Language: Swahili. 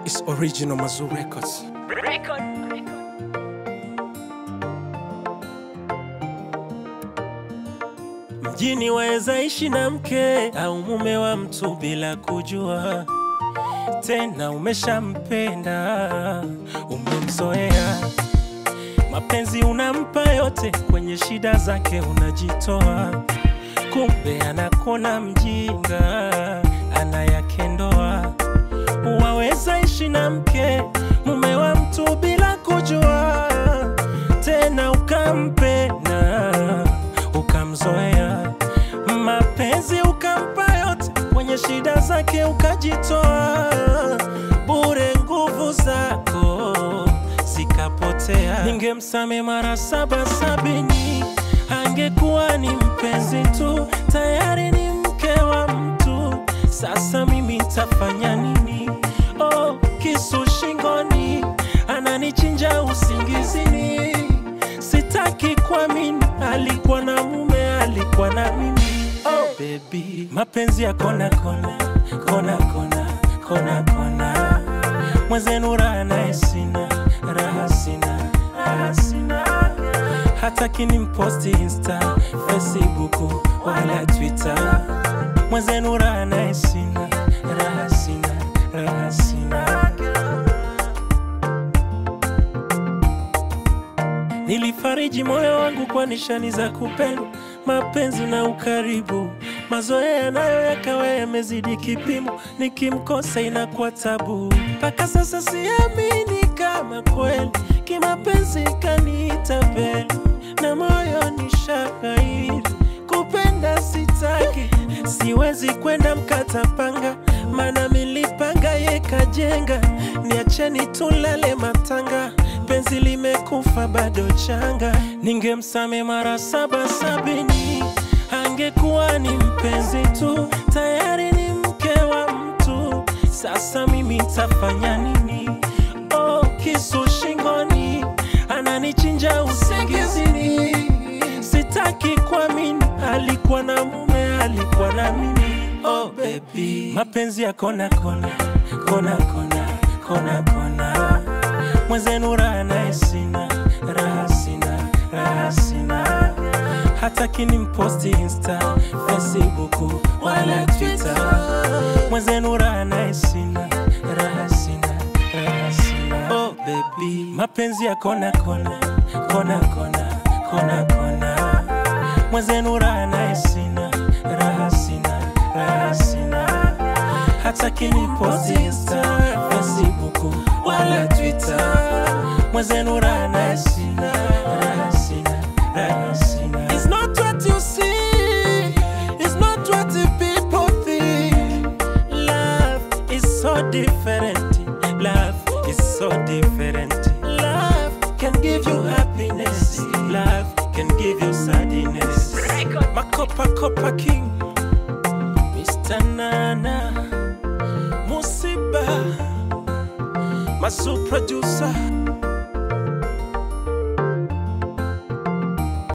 It's original Mazoo Records. Record. Mjini waweza ishi na mke au mume wa mtu bila kujua, tena umeshampenda, umemzoea. Mapenzi unampa yote, kwenye shida zake unajitoa, kumbe anakona mjinga, ana yake ndoa. Waweza ishi na mke mume wa mtu bila kujua, tena ukampenda ukamzoea, mapenzi ukampa yote, kwenye shida zake ukajitoa, bure nguvu zako zikapotea. Ningemsame mara saba sabini, angekuwa ni mpenzi tu, tayari ni mke wa mtu. Sasa mimi tafanya nini? Oh, kisu shingoni, ananichinja usingizini. Sitaki kuamini, alikuwa na mume, alikuwa na mimi. Oh baby, mapenzi ya kona kona kona kona kona kona, mwenzenu raha naye sina, raha sina, raha sina. Hataki nimposti Insta, Facebook wala Twitter, mwenzenu raha naye sina, raha sina, raha sina. Nilifariji moyo wangu kwa nishani za kupendwa, mapenzi na ukaribu. Mazoea nayo yakawa yamezidi kipimo, nikimkosa inakuwa tabu. Mpaka sasa siamini kama kweli kimapenzi kaniita mbele, na moyo ni shahiri kupenda sitaki, siwezi kwenda mkata panga, maana milipanga ye kajenga. Niacheni tulale matanga, penzi limekufa bado changa. Ningemsame mara saba sabini, angekuwa ni mpenzi tu, tayari ni mke wa mtu. Sasa mimi tafanya nini? Oh, kisu shingoni, ananichinja usingizini. Sitaki kuamini, alikuwa na mume, alikuwa na mimi. Oh baby, mapenzi ya kona kona kona kona kona kona, mwenzenu raha naye sina, raha sina, raha sina. Hataki nimposti Insta, Facebook wala Twitter, mwenzenu raha naye sina, raha sina, raha sina. Oh baby, mapenzi ya kona kona kona kona kona kona, mwenzenu raha naye sina, raha sina, raha sina. Hataki niposti Insta, Facebook wala Twitter, mwenzenu raha naye sina, raha sina, raha sina. It's not what you see, it's not what the people think. Love is so different. Love is so different. Love can give you happiness. Love can give you sadness. Record. Makopa Kopa King, Mr. Nana, Musiba, Masu producer,